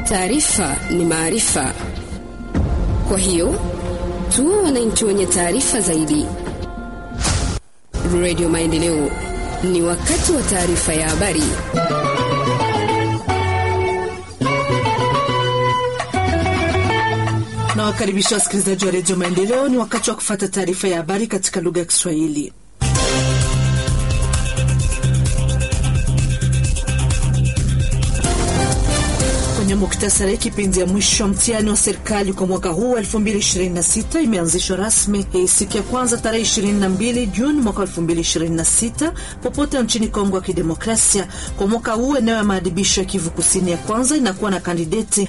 Taarifa ni maarifa, kwa hiyo tuwe wananchi wenye taarifa zaidi. Radio Maendeleo, ni wakati wa taarifa ya habari. na wakaribisha wasikilizaji wa redio Maendeleo. Ni wakati wa kufata taarifa ya habari katika lugha ya Kiswahili. Kwenye muktasari, kipindi ya mwisho wa mtihani wa serikali kwa mwaka huu wa 2026 imeanzishwa rasmi hii siku ya kwanza tarehe 22 Juni mwaka 2026 popote nchini Kongo ya Kidemokrasia. Kwa mwaka huu eneo ya maadhibisho ya Kivu Kusini ya kwanza inakuwa na kandideti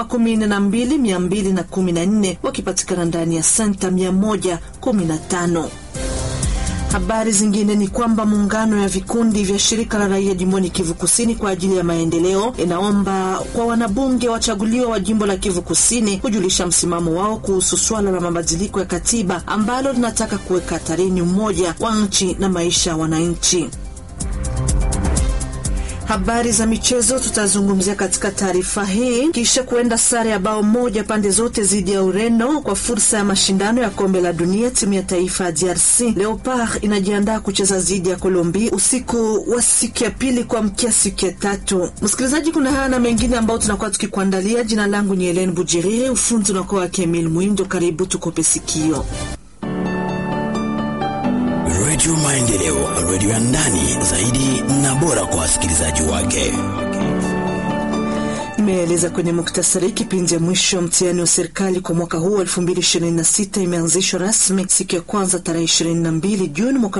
12214 wakipatikana ndani ya senta 115. Habari zingine ni kwamba muungano ya vikundi vya shirika la raia jimboni Kivu Kusini kwa ajili ya maendeleo inaomba kwa wanabunge wachaguliwa wa jimbo la Kivu Kusini kujulisha msimamo wao kuhusu swala la mabadiliko ya katiba ambalo linataka kuweka hatarini umoja wa nchi na maisha ya wananchi. Habari za michezo tutazungumzia katika taarifa hii, kisha kuenda sare ya bao moja pande zote dhidi ya Ureno kwa fursa ya mashindano ya kombe la dunia. Timu ya taifa ya DRC Leopard inajiandaa kucheza dhidi ya Colombia usiku wa siku ya pili kuamkia siku ya tatu. Msikilizaji, kuna haya na mengine ambayo tunakuwa tukikuandalia. Jina langu ni Helen Bujiriri, ufundi unakuwa wake Emil Mwindo. Karibu tukope sikio. Redio Maendeleo, redio ya ndani zaidi na bora kwa wasikilizaji wake. Imeeleza kwenye muktasari kipindi ya mwisho mtihani wa serikali kwa mwaka huu 2026 imeanzishwa rasmi siku ya kwanza tarehe 22 Juni mwaka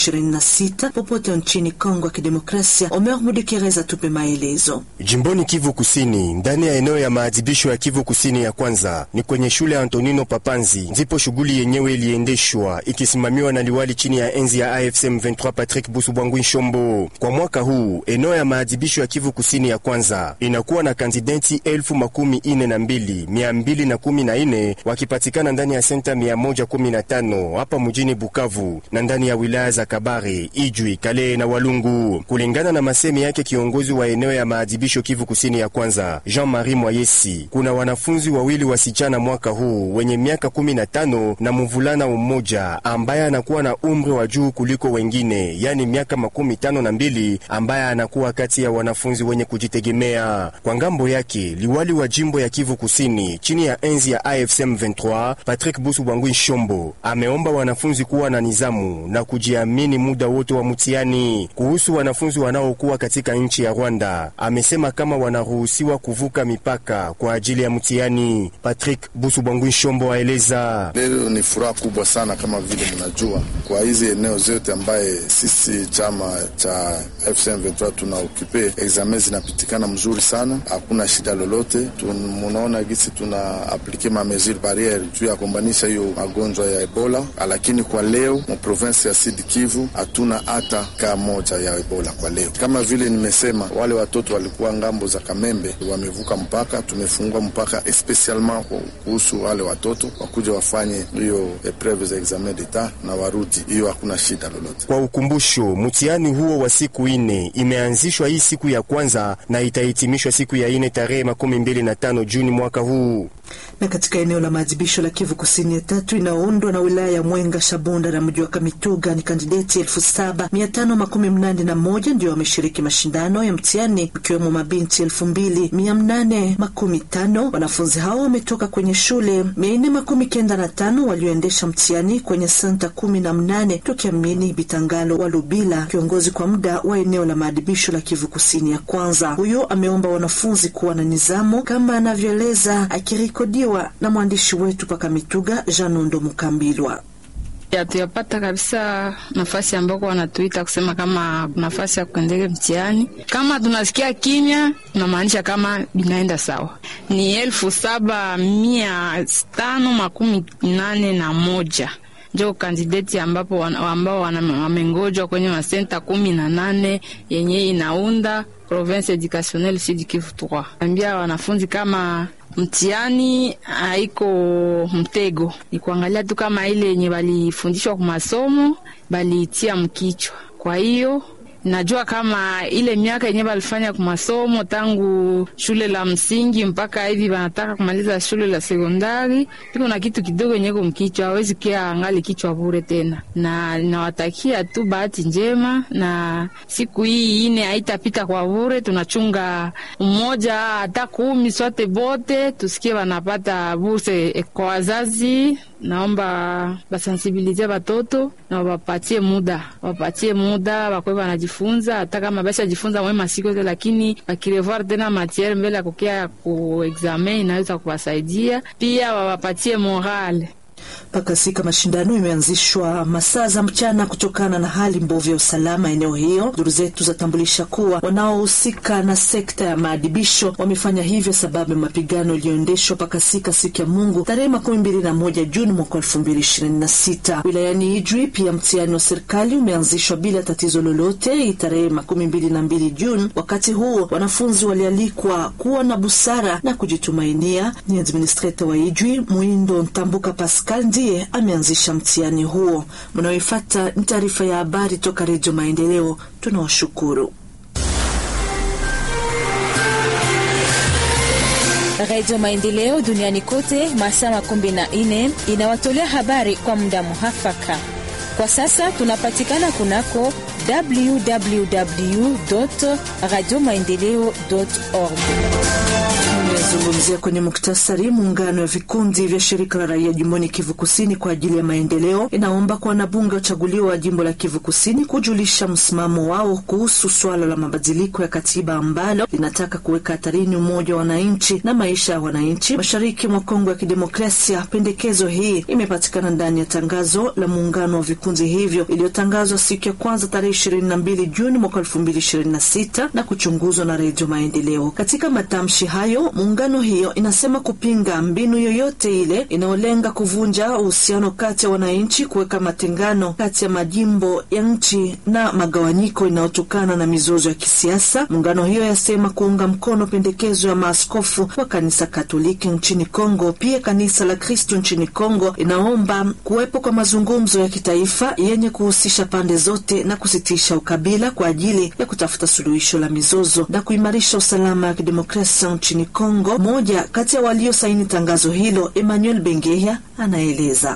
2026 popote nchini Kongo ya Kidemokrasia. Omer Mudekereza tupe maelezo. Jimboni Kivu Kusini, ndani ya eneo ya maadhibisho ya Kivu Kusini ya kwanza ni kwenye shule ya Antonino Papanzi, ndipo shughuli yenyewe iliendeshwa ikisimamiwa na liwali chini ya enzi ya AFC M23 Patrick Busubwangwi Shombo. Kwa mwaka huu eneo ya maadhibisho ya Kivu Kusini ya kwanza inakuwa na kandidenti elfu makumi ine na mbili mia mbili na kumi na ine wakipatikana ndani ya senta mia moja kumi na tano hapa mjini Bukavu na ndani ya wilaya za Kabare, Ijwi, Kale na Walungu, kulingana na masemi yake kiongozi wa eneo ya maadhibisho Kivu Kusini ya kwanza Jean-Marie Mwayesi. Kuna wanafunzi wawili wasichana mwaka huu wenye miaka kumi na tano na mvulana mmoja ambaye anakuwa na umri wa juu kuliko wengine, yani miaka makumi tano na mbili ambaye anakuwa kati ya wanafunzi wenye kujitegemea. Kwa ngambo yake liwali wa jimbo ya Kivu Kusini chini ya enzi ya AFC M23 Patrick Busu Bwangwi Shombo ameomba wanafunzi kuwa na nizamu na kujiamini muda wote wa mtihani. Kuhusu wanafunzi wanaokuwa katika nchi ya Rwanda, amesema kama wanaruhusiwa kuvuka mipaka kwa ajili ya mtihani. Patrick Busu Bwangwi Shombo aeleza: leo ni furaha kubwa sana, kama vile mnajua, kwa hizi eneo zote ambaye sisi chama cha AFC M23 tuna okipe examen zinapitikana mzuri sana hakuna shida lolote. Munaona gisi tuna aplike ma mesure barriere juu ya kumbanisha hiyo magonjwa ya Ebola, lakini kwa leo mu province ya Sud Kivu hatuna hata kaa moja ya Ebola kwa leo. Kama vile nimesema, wale watoto walikuwa ngambo za Kamembe wamevuka mpaka, tumefungua mpaka especialement kuhusu wale watoto wakuja wafanye hiyo epreve za examen d'etat na warudi, hiyo hakuna shida lolote. Kwa ukumbusho, mtihani huo wa siku ine imeanzishwa hii siku ya kwanza na itahitimishwa siku ya ine tarehe makumi mbili na tano Juni mwaka huu. Na katika eneo la maadhibisho la Kivu Kusini ya tatu inayoundwa na wilaya ya Mwenga, Shabunda na mji wa Kamituga ni kandideti elfu saba mia tano makumi mnane na moja ndio wameshiriki mashindano ya mtihani ikiwemo mabinti elfu mbili mia mnane makumi tano. Wanafunzi hao wametoka kwenye shule mia nne makumi kenda na tano walioendesha mtihani kwenye senta kumi na mnane tukiamini Bitangalo wa Lubila, kiongozi kwa muda wa eneo la maadhibisho la Kivu Kusini ya kwanza. Huyo ameomba wanafunzi kuwa na nizamu kama anavyoeleza akirekodiwa na mwandishi wetu paka Mituga Janondo Mukambilwa. Hatuyapata kabisa nafasi ambako wanatuita kusema kama nafasi ya kuendele mtihani. Kama tunasikia kimya, tunamaanisha kama binaenda sawa. Ni elfu saba mia tano makumi nane na moja njo kandideti ambapo ambao wamengojwa kwenye masenta kumi na nane yenye inaunda province educationnelle Sud Kivu 3. Ambia wanafunzi kama mtihani haiko mtego, ni kuangalia tu kama ile yenye balifundishwa kwa masomo baliitia mkichwa. Kwa hiyo najua kama ile miaka yenye balifanya kwa masomo tangu shule la msingi mpaka hivi wanataka kumaliza shule la sekondari, iko na kitu kidogo yenye kumkichwa, hawezi kia angali kichwa bure tena, na ninawatakia tu bahati njema, na siku hii ine haitapita kwa bure. Tunachunga mmoja hata kumi sote bote tusikie wanapata burse kwa wazazi. Naomba basensibilize batoto na wapatie muda, wapatie muda wakwe wanajifunza, hata kama basha jifunza mwe masiku yote, lakini wakirevoir tena matiere mbele ya kukia ku examen inaweza kuwasaidia pia, wawapatie morale Pakasika mashindano imeanzishwa masaa za mchana kutokana na hali mbovu ya usalama eneo hiyo. Duru zetu zatambulisha kuwa wanaohusika na sekta ya maadibisho wamefanya hivyo sababu ya mapigano yaliyoendeshwa Pakasika siku ya Mungu tarehe makumi mbili na moja Juni mwaka elfu mbili ishirini na sita. Wilayani Ijwi pia mtihani wa serikali umeanzishwa bila tatizo lolote hii tarehe makumi mbili na mbili Juni. Wakati huo wanafunzi walialikwa kuwa na busara na kujitumainia. Ni administrator wa Ijwi Mwindo Ntambuka Pascal ndiye ameanzisha mtihani huo. Mnaoifata ni taarifa ya habari toka Redio Maendeleo. Tunawashukuru. Redio Maendeleo duniani kote masaa makumi na nne inawatolea habari kwa muda muhafaka. Kwa sasa tunapatikana kunako www radio maendeleo org Zungumzia kwenye muktasari. Muungano wa vikundi vya shirika la raia jimboni Kivu Kusini kwa ajili ya maendeleo inaomba kwa wanabunge wachaguliwa wa jimbo la Kivu Kusini kujulisha msimamo wao kuhusu swala la mabadiliko ya katiba ambalo linataka kuweka hatarini umoja wa wananchi na maisha ya wananchi mashariki mwa Kongo ya Kidemokrasia. Pendekezo hii imepatikana ndani ya tangazo la muungano wa vikundi hivyo iliyotangazwa siku ya kwanza tarehe ishirini na mbili Juni mwaka elfu mbili ishirini na sita na kuchunguzwa na Redio Maendeleo. Katika matamshi hayo muungano hiyo inasema kupinga mbinu yoyote ile inayolenga kuvunja uhusiano kati ya wananchi, kuweka matengano kati ya majimbo ya nchi na magawanyiko inayotokana na mizozo ya kisiasa. Muungano hiyo yasema kuunga mkono pendekezo ya maaskofu wa kanisa Katoliki nchini Kongo. Pia kanisa la Kristo nchini Kongo inaomba kuwepo kwa mazungumzo ya kitaifa yenye kuhusisha pande zote na kusitisha ukabila kwa ajili ya kutafuta suluhisho la mizozo na kuimarisha usalama wa kidemokrasia nchini Kongo. Moja kati ya waliosaini tangazo hilo, Emmanuel Bengeya, anaeleza.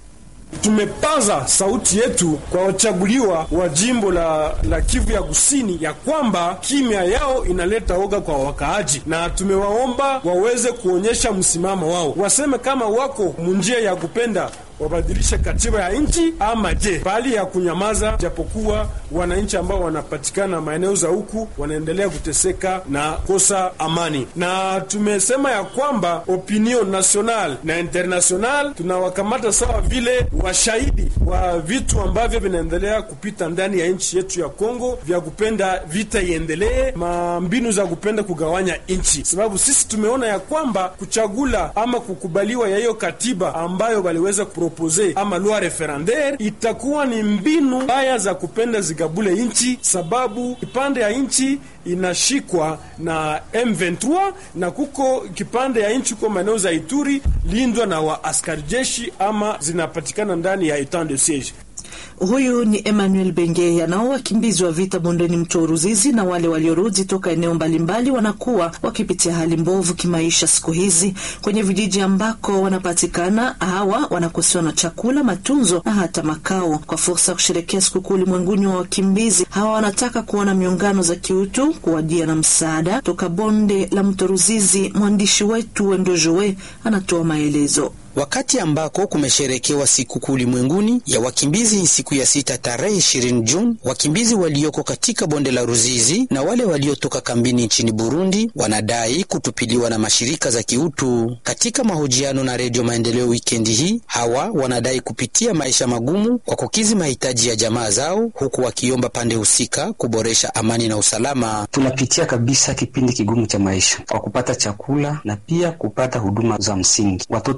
Tumepaza sauti yetu kwa wachaguliwa wa jimbo la, la Kivu ya Kusini ya kwamba kimya yao inaleta oga kwa wakaaji, na tumewaomba waweze kuonyesha msimamo wao, waseme kama wako munjia ya kupenda wabadilishe katiba ya nchi ama je, bali ya kunyamaza, japokuwa wananchi ambao wanapatikana maeneo za huku wanaendelea kuteseka na kosa amani. Na tumesema ya kwamba opinion national na international tunawakamata sawa vile washahidi wa vitu ambavyo vinaendelea kupita ndani ya nchi yetu ya Kongo, vya kupenda vita iendelee, mambinu za kupenda kugawanya nchi, sababu sisi tumeona ya kwamba kuchagula ama kukubaliwa ya hiyo katiba ambayo waliweza propose ama loi referendaire itakuwa ni mbinu mbaya za kupenda zigabule nchi, sababu kipande ya nchi inashikwa na M23 na kuko kipande ya nchi kwa maeneo za Ituri lindwa na wa askari jeshi ama zinapatikana ndani ya etat de siege. Huyu ni Emmanuel Bengeya. Nao wakimbizi wa vita bondeni mto Ruzizi na wale waliorudi toka eneo mbalimbali wanakuwa wakipitia hali mbovu kimaisha siku hizi kwenye vijiji ambako wanapatikana. Hawa wanakosewa na chakula, matunzo na hata makao. Kwa fursa ya kusherekea sikukuu ulimwenguni wa wakimbizi, hawa wanataka kuona miungano za kiutu kuwajia na msaada toka bonde la mto Ruzizi. Mwandishi wetu Wendojowe anatoa maelezo. Wakati ambako kumesherekewa sikukuu ulimwenguni ya wakimbizi siku ya sita tarehe 20 Juni, wakimbizi walioko katika bonde la Ruzizi na wale waliotoka kambini nchini Burundi wanadai kutupiliwa na mashirika za kiutu. Katika mahojiano na Redio Maendeleo wikendi hii, hawa wanadai kupitia maisha magumu kwa kukizi mahitaji ya jamaa zao, huku wakiomba pande husika kuboresha amani na usalama. Tunapitia kabisa kipindi kigumu cha maisha kwa kupata chakula na pia kupata huduma za msingi. Watoto wengi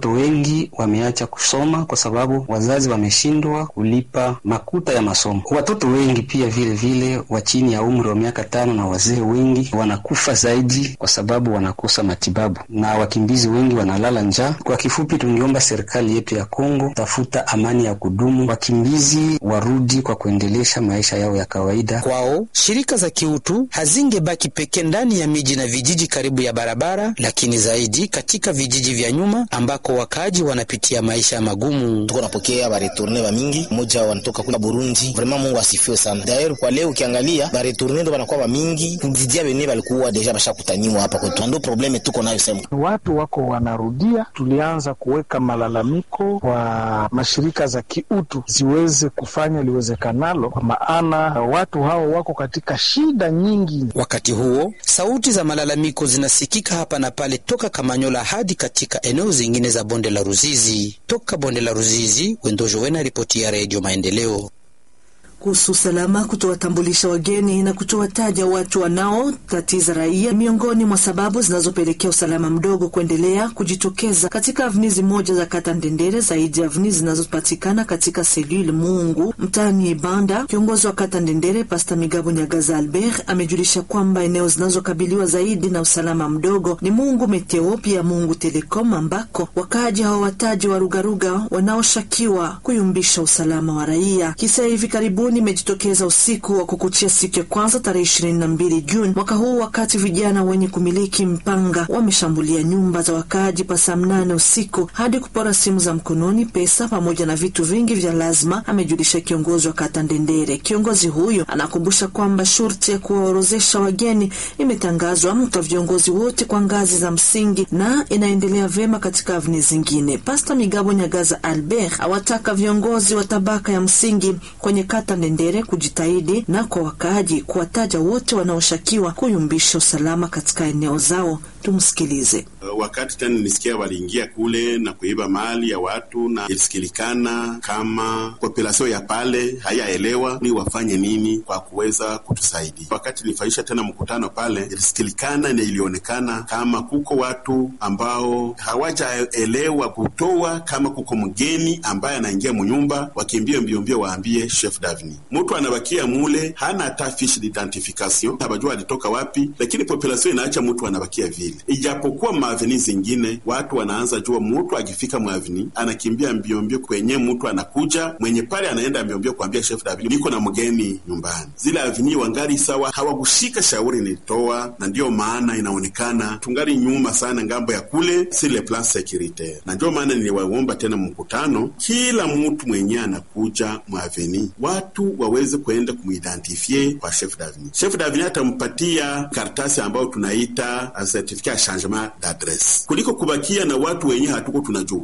wengi wameacha kusoma kwa sababu wazazi wameshindwa kulipa makuta ya masomo. Watoto wengi pia vile vile wa chini ya umri wa miaka tano na wazee wengi wanakufa zaidi kwa sababu wanakosa matibabu, na wakimbizi wengi wanalala njaa. Kwa kifupi, tungeomba serikali yetu ya Kongo tafuta amani ya kudumu, wakimbizi warudi kwa kuendelesha maisha yao ya kawaida. Kwao shirika za kiutu hazingebaki pekee ndani ya miji na vijiji karibu ya barabara, lakini zaidi katika vijiji vya nyuma ambako wakaaji wanapitia maisha magumu. tuko napokea baretourne ba mingi moja wanatoka kula Burundi. Vraiment Mungu asifiwe sana. D'ailleurs kwa leo ukiangalia baretourne ndo banakuwa ba mingi kuzidia bene balikuwa deja bashakutaniwa hapa kwetu, ndo probleme tuko nayo sema. Watu wako wanarudia. Tulianza kuweka malalamiko kwa mashirika za kiutu ziweze kufanya liwezekanalo, kwa maana watu hao wako katika shida nyingi. Wakati huo sauti za malalamiko zinasikika hapa na pale toka Kamanyola hadi katika eneo zingine za bonde la Ruzizi. Toka bonde la Ruzizi, Wendojo Wena, ripoti ya Redio Maendeleo. kuhusu usalama, kutowatambulisha wageni na kutowataja watu wanaotatiza raia miongoni mwa sababu zinazopelekea usalama mdogo kuendelea kujitokeza katika avnizi moja za kata Ndendere, zaidi ya avnizi zinazopatikana katika selule Mungu mtaani Ibanda. Kiongozi wa kata Ndendere Pasta Migabo Nyagaza Albert amejulisha kwamba eneo zinazokabiliwa zaidi na usalama mdogo ni Mungu Meteo, pia Mungu Telecom, ambako wakaaji hawawataji warugaruga wanaoshakiwa kuyumbisha usalama wa raia. Kisa hivi karibuni imejitokeza usiku wa kukuchia siku ya kwanza tarehe ishirini na mbili Juni mwaka huu, wakati vijana wenye kumiliki mpanga wameshambulia nyumba za wakaaji pa saa mnane usiku hadi kupora simu za mkononi, pesa pamoja na vitu vingi vya lazima, amejulisha kiongozi wa kata Ndendere. Kiongozi huyo anakumbusha kwamba shurti ya kuwaorozesha wageni imetangazwa kwa viongozi wote kwa ngazi za msingi na inaendelea vyema katika avni zingine. Pasta Migabo Nyagaza Albert awataka viongozi wa tabaka ya msingi kwenye kata Ndendere kujitahidi na kwa wakaaji kuwataja wote wanaoshakiwa kuyumbisha usalama katika eneo zao. Tumsikilize. Wakati tena nisikia waliingia kule na kuiba mali ya watu, na ilisikilikana kama populasio ya pale hayaelewa ni wafanye nini kwa kuweza kutusaidia. Wakati nilifaisha tena mkutano pale, ilisikilikana na ilionekana kama kuko watu ambao hawajaelewa kutoa, kama kuko mgeni ambaye anaingia munyumba, wakimbie mbio mbio waambie chef davni. Mtu anabakia mule hana hata fiche d'identification, habajua alitoka wapi, lakini populasio inaacha mtu anabakia vile ijapokuwa maaveni zingine watu wanaanza jua, mtu akifika mwaveni anakimbia mbio mbio kwenye mtu anakuja mwenye pale, anaenda mbio mbio kuambia chef davini, niko na mgeni nyumbani. Zile aveni wangali sawa, hawakushika shauri nilitoa, na ndiyo maana inaonekana tungali nyuma sana ngambo ya kule sur le plan securitaire, na ndio maana niliwaomba tena mkutano, kila mtu mwenye anakuja mwaveni watu waweze kuenda kumuidentifie kwa chef davini. Chef davini atampatia karatasi ambayo tunaita certificat ya changement d'adresse kuliko kubakia na watu wenye hatuko tunajua.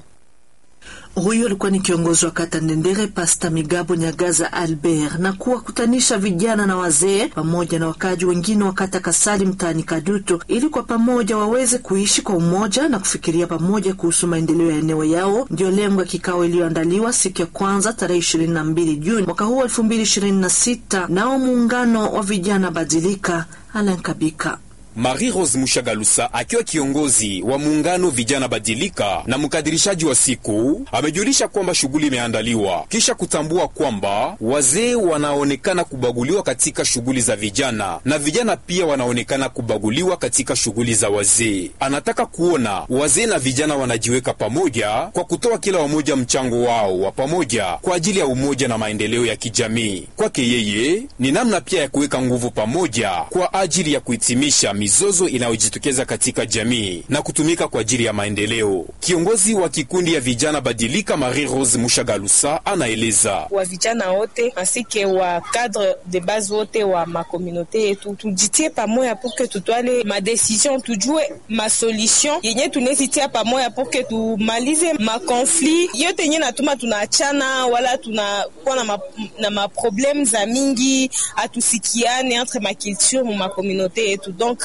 Huyu alikuwa ni kiongozi wa kata Ndendere, Pasta Migabo Nyagaza Albert, na kuwakutanisha vijana na wazee pamoja na wakaji wengine wa kata Kasali mtaani Kaduto ili kwa pamoja waweze kuishi kwa umoja na kufikiria pamoja kuhusu maendeleo ya eneo yao. Ndio lengo ya kikao iliyoandaliwa siku ya kwanza tarehe ishirini na mbili Juni mwaka huu elfu mbili ishirini na sita nao muungano wa vijana Badilika Alankabika Marie Rose Mushagalusa akiwa kiongozi wa muungano vijana badilika na mkadirishaji wa siku amejulisha kwamba shughuli imeandaliwa kisha kutambua kwamba wazee wanaonekana kubaguliwa katika shughuli za vijana na vijana pia wanaonekana kubaguliwa katika shughuli za wazee. Anataka kuona wazee na vijana wanajiweka pamoja kwa kutoa kila wamoja mchango wao wa pamoja kwa ajili ya umoja na maendeleo ya kijamii. Kwake yeye ni namna pia ya kuweka nguvu pamoja kwa ajili ya kuhitimisha mizozo inayojitokeza katika jamii na kutumika kwa ajili ya maendeleo. Kiongozi wa kikundi ya vijana Badilika, Marie Rose Mushagalusa, anaeleza wa vijana wote asike wa cadre de base wote wa makomunote yetu tujitie pamoja porke tutwale madecision, tujue masolution yenye tunezitia pamoja porke tumalize makonflit yote yenye natuma tunaachana wala tunakuwa na, ma, na maprobleme za mingi atusikiane entre makulture mu makomunote yetu donc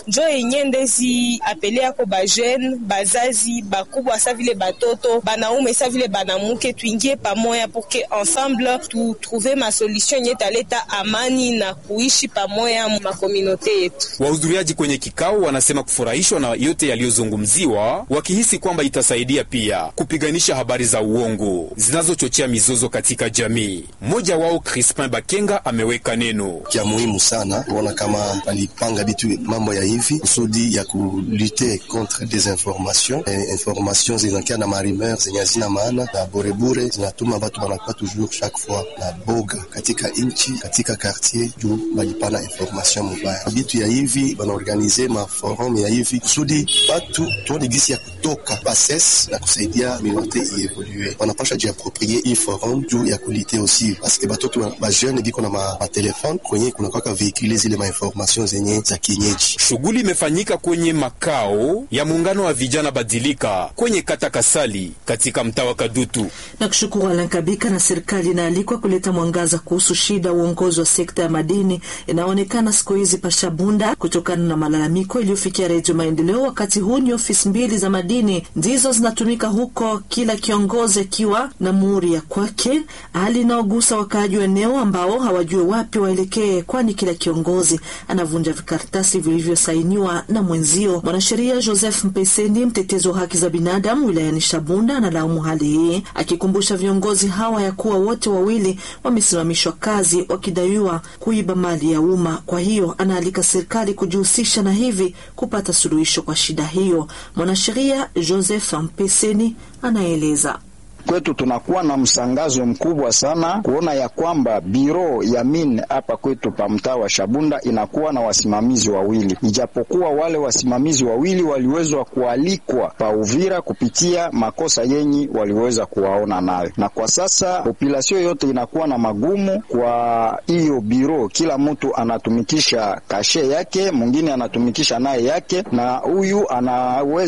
njo yenye ndezi apele yako bajeune bazazi bakubwa sa vile batoto banaume sa vile banamuke tuingie pamoya porque ensemble tutrouve masolution yenye taleta amani na kuishi pamoya mu makomunote yetu. Wahudhuriaji kwenye kikao wanasema kufurahishwa na yote yaliyozungumziwa, wakihisi kwamba itasaidia pia kupiganisha habari za uongo zinazochochea mizozo katika jamii. Mmoja wao Crispin Bakenga ameweka neno kia muhimu sana kuona kama walipanga bitu mambo ya hivi kusudi ya kulute contre desinformation eh, information zinakia na marimer zenye hazina maana na burebure zinatuma batu banakuwa toujours chaque fois na boga katika inchi katika quartier juu balipana information mubaya. Bitu ya hivi banaorganize maforum ya hivi kusudi batu tuone gisi ya kutoka bases na kusaidia minorite ievolue. Wanapasha jiaproprie hii forum juu ya kulite aussi paske batoto bajeune biko na matelefone ma kwenye kunakwaka veikule zile mainformation zenye za kienyeji. Shughuli imefanyika kwenye makao ya muungano wa vijana Badilika kwenye kata Kasali katika mtaa wa Kadutu. Na kushukuru Alan Kabika. Na serikali inaalikwa kuleta mwangaza kuhusu shida uongozi wa sekta ya madini inaonekana siku hizi Pashabunda kutokana na malalamiko iliyofikia Redio Maendeleo. Wakati huu ni ofisi mbili za madini ndizo zinatumika huko, kila kiongozi akiwa na muhuri ya kwake, hali inaogusa wakaaji wa eneo ambao hawajue wapi waelekee, kwani kila kiongozi anavunja vikaratasi vilivyosainiwa na mwenzio. Mwanasheria Joseph Mpeseni, mtetezi wa haki za binadamu wilayani Shabunda, analaumu hali hii, akikumbusha viongozi hawa ya kuwa wote wawili wamesimamishwa kazi wakidaiwa kuiba mali ya umma. Kwa hiyo anaalika serikali kujihusisha na hivi kupata suluhisho kwa shida hiyo. Mwanasheria Joseph Mpeseni anaeleza. Kwetu tunakuwa na msangazo mkubwa sana kuona ya kwamba biro ya min hapa kwetu pa mtaa wa Shabunda inakuwa na wasimamizi wawili, ijapokuwa wale wasimamizi wawili waliwezwa kualikwa pa Uvira kupitia makosa yenyi waliweza kuwaona nayo, na kwa sasa populasio yote inakuwa na magumu kwa hiyo biro. Kila mtu anatumikisha kashe yake, mwingine anatumikisha naye yake, na huyu anaweza